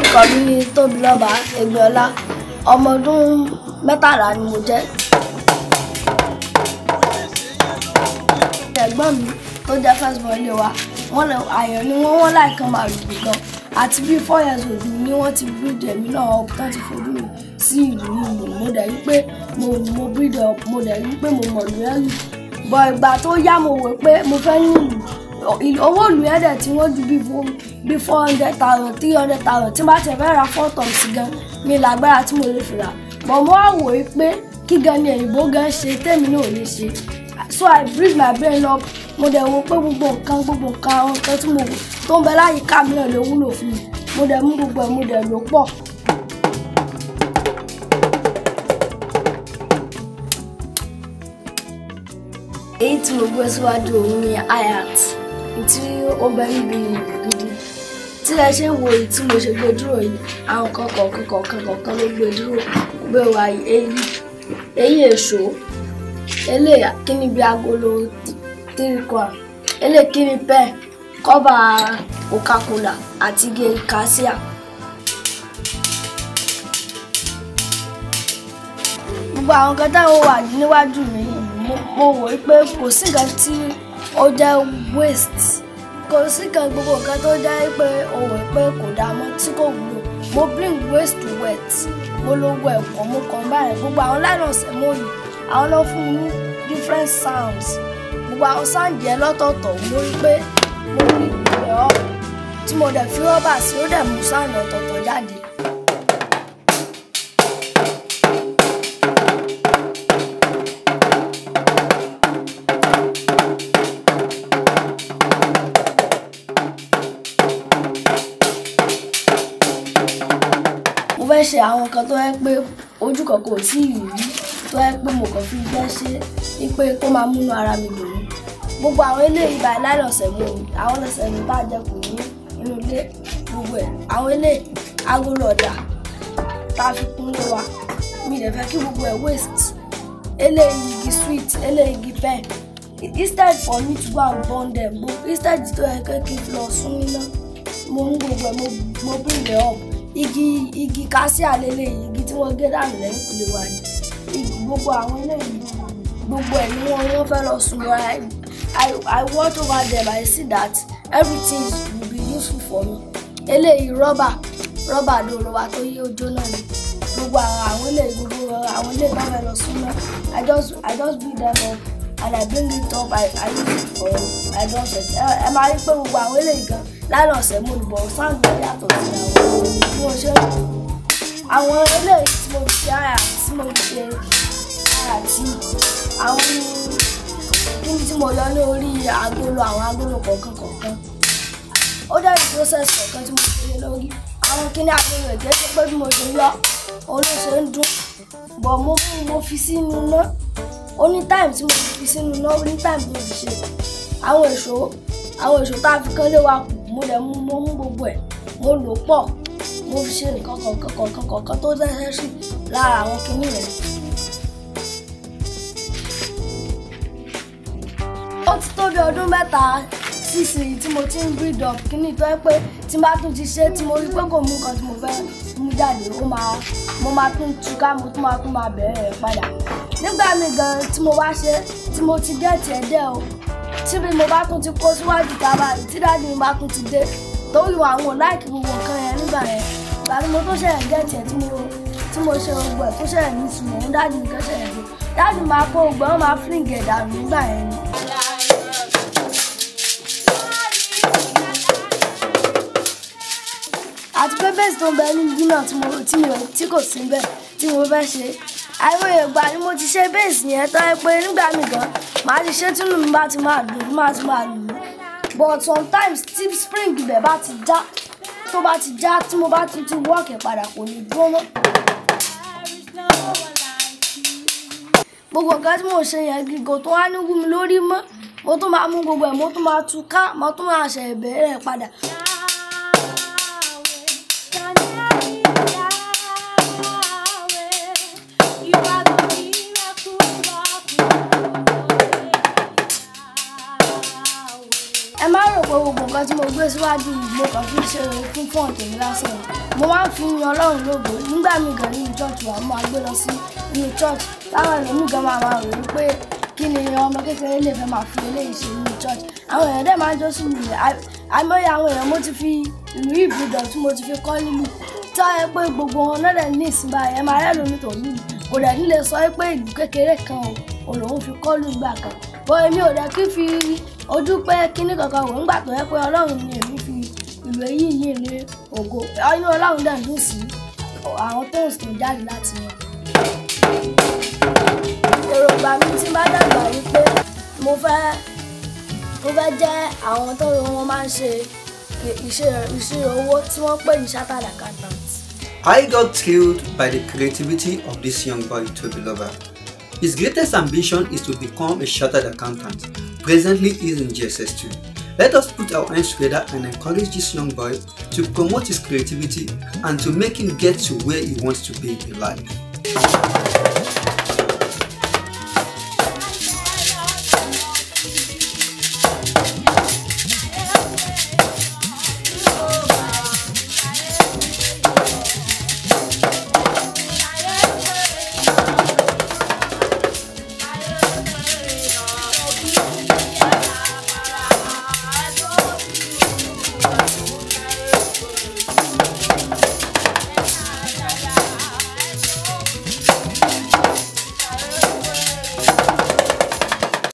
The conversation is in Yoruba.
orúkọ mi ní tóbilọ́ba ẹgbẹ́ọlá ọmọ ọdún mẹ́tàlá ni mo jẹ́. ẹ̀gbọ́n mi tó jẹ́ first born ilé wa wọ́n lè àyàn ni wọ́n wọ́n láìkan máa lùgbì gan àti bíi four years old ni wọ́n ti breed ẹ̀mí náà up tán ti fojú mi sí ìlú ìlú mo dẹ̀ rí pé mo mo breed up mo dẹ̀ rí pé mo mọ̀ lù ẹ́ lù bọ̀ ìgbà tó yá mo wò pé mo fẹ́ ní ìlú owó ìlú yẹn dẹ̀ tí wọ́n ju bíi fún bíi four hundred thousand three hundred thousand tí n bá tẹ̀ fẹ́ ra four tons gan mi lágbára tí mo lè fi rà bọ̀ mo wá wò ó pé kí gan ni èyìnbó gan ṣe tèmi náà ò lè ṣe so i breathe my brain up mo dẹ̀ wo pé gbogbo nǹkan gbogbo nǹkan àwọn nǹkan tí mo wò tó ń bẹ láyìíká mi náà lè wúlò fún mi mo dẹ̀ mú gbogbo ẹ̀ mo dẹ̀ lò pọ̀. èyí tí mo gbé síwájú òun ni iat tí ó bẹ níbi gidi tí ẹ ṣe ń wo èyí tí mo ṣe gbé dúró yìí àwọn kan kọ̀ọ̀kan kọ̀ọ̀kan kọ̀ọ̀kan ló gbé dúró gbé wa èyí èyí èso eléyà kíni bí agolo tirikwa eléyà kíni pẹ kọ́bà coca-cola àti ige cassia. gbogbo àwọn kan táwọn wà níwájú mi mo wò ó pé kò sí nǹkan tí ó jẹ́ waste kò sí nǹkan gbogbo nǹkan tó jẹ́ pé o wò pé kò dáa mọ́ tí kò wúlò mo bring waste to wet mo lo wo ẹ̀kọ́ mo kàn báyìí gbogbo àwọn nylon sẹ́mọ́ọ̀lì àwọn lọ fún mi ní different sounds gbogbo àwọn sound yẹn lọ́tọ̀ọ̀tọ̀ mo rí pé mo rí ìpè ọ́ tí mo dẹ̀ fi rọ́bà sí ó dẹ̀ mú sound ọ̀tọ̀ọ̀tọ̀ jáde. mo fẹ́ ṣe àwọn nǹkan tó yẹ pé ojú kan kò tí ì rí tó yẹ pé mo kàn fi fẹ́ ṣe é pé kó máa múnú ara mi dùn ní gbogbo àwọn eléyìí báyìí láìlọ́sẹ̀ mú mi àwọn lọ́sẹ̀ mi bá jẹ kù ní inú ilé gbogbo ẹ̀ àwọn eléyìí agolo ọ̀dà tá a fi kún lé wa mi lè fẹ́ kí gbogbo ẹ̀ waste eléyìí igi sweet eléyìí igi pen instead for me to go and burn them instead tó yẹ kí n lọ sún iná mo mú gbogbo ẹ̀ mo bring it up igi igi kásíà lélẹ́yìí igi tí wọ́n gé dànù lẹ́yìn kùlé wa ni igi gbogbo àwọn eléyìí gbogbo ẹ̀ ni wọ́n wọ́n fẹ́ lọ sùn lọ I I watch over them I see that everything will be useful for me eléyìí rọ́bà rọ́bà dòrò wa tó yí ojó náà ni gbogbo àwọn eléyìí gbogbo àwọn eléyìí bá fẹ́ lọ sùn náà I just I just build them up and I bring it up I I use it for I just ẹ máa rí pé gbogbo àwọn eléyìí gan lánàá ọ̀sẹ̀ mo lùbọ̀ sáǹdì yàtọ̀ sí àwọn bí mo ṣe àwọn eléyìí tí mo ṣe àyà tí mo ṣe àyà tí àwọn kíni tí mo yọ ní orí agolo àwọn agolo kọ̀ọ̀kan kọ̀ọ̀kan ó dẹ́rù process kọ̀ọ̀kan tí mo ṣe lé lórí àwọn kíní agolo ẹ̀jẹ̀ tó pé bí mo ṣe yọ òun ló ṣe ń dún bọ̀ mo mo fi sínú iná ó ní time tí mo fi sínú iná ó ní time tí mo fi ṣe àwọn èso àwọn èso tá a fi kán lé wa kù mo dẹ̀ mú mo mú gbogbo ẹ̀ mo lò pọ̀ mo fi ṣe nǹkan kọ̀ọ̀kan kọ̀ọ̀kan kọ̀ọ̀kan tó dẹ́sẹ̀ sí lára àwọn kinní rẹ̀. ó ti tó bí ọdún mẹ́ta sísìn tí mo ti ń breed up kinní tó yẹ pé tí n bá tún ti ṣe tí mo rí pé kò mú nǹkan tí mo fẹ́ mú jáde ó máa mo máa tún túká mo tún máa tún máa bẹ̀rẹ̀ rẹ̀ padà nígbà míì gan tí mo bá ṣe tí mo ti gẹ̀ẹ́tì ẹ̀ dẹ́ o tí bí mo bá tún ti kó síwájú tábà rí tí dáàdi mi bá tún ti dé torí àwọn láìkì gbogbo nǹkan yẹn nígbà yẹn ìgbà tí mo tó ṣẹ̀yẹ̀ gẹ̀ẹ́tì ẹ̀ tí mo tí mo ṣe gbogbo ẹ̀ tó ṣẹ̀yẹ̀ ní ìtumọ̀ òun dáàdi mi kẹ́ ṣẹ̀yẹ̀ dé dáàdi máa kó gbogbo ẹ̀ wọ́n máa fílìngì ẹ̀ dànù nígbà yẹn ni. àti pé bẹ́ẹ̀ tó ń bẹ ní ibi náà tí mo tí mi ò tí kò sí bẹ́ẹ̀ tí mo fẹ́ ṣe àìmọye ìgbà ni mo ti ṣe bẹ́ẹ̀sì yẹn tán ẹ pé nígbà mi gan màá ti ṣe tínú mi bá ti máa dùn bí máa ti máa lù ú but sometimes tí spring ibẹ̀ bá ti já tó bá ti já tí mo bá tún ti wọ́ọ̀kì padà kò ní dúró mọ́. gbogbo nǹkan tí mo ṣe yẹn gígò tó wá ní wú mi lórí mọ́ mo tún máa mú gbogbo ẹ̀ mo tún máa tú ká mo tún máa ṣe ìbẹ̀rẹ̀ padà. ẹ má rò pé gbogbo gbogbo nǹkan tí mo gbé síwájú yìí mo kàn fi ṣe fún fún ọ̀tẹ̀mí lásán ni. mo máa ń fi yan ọlọ́run lógo nígbà míì gan nínú church wa mo máa gbé lọ sí inú church táwọn ẹlòmíì gan máa máa rò wípé kí ni ọmọ kékeré lè fẹ́ máa fi eléyìí ṣe nínú church àwọn èèyàn dẹ̀ máa ń jó sí ìlú rẹ̀ àìmọye àwọn èèyàn mo ti fi ìlú ìbùdó tí mo ti fi kọ́ nílùú tó yẹ pé gbogbo wọn náà dẹ̀ ní ìsinmi ẹ̀ máa rẹ́ lómi tó nílùú kò dẹ̀ nílé sọ pé ìlú kékeré kan ò lòun fi kọ́ lù gbà kan bó èmi ò dẹ̀ kí fi ojú pé kíní kankan wò ńgbà tó yẹ pé ọlọ́run ni èmi fi ìlú èyí yìí ní ògo inú ọlọ́run dẹ̀ dùn sí àwọn tó ń sùn jáde láti wọn. èròǹgbà mi tí bá dàgbà yìí pé mo fẹ́ mo fẹ́ jẹ́ àwọn tó wọn máa ń ṣe ìṣirò owó tí wọ́n pè ní chartered accountant. I got thrilled by the creativity of this young boy, Toby Lover. His greatest ambition is to become a chartered accountant. Presently, he is in GSS2. Let us put our hands together and encourage this young boy to promote his creativity and to make him get to where he wants to be in life.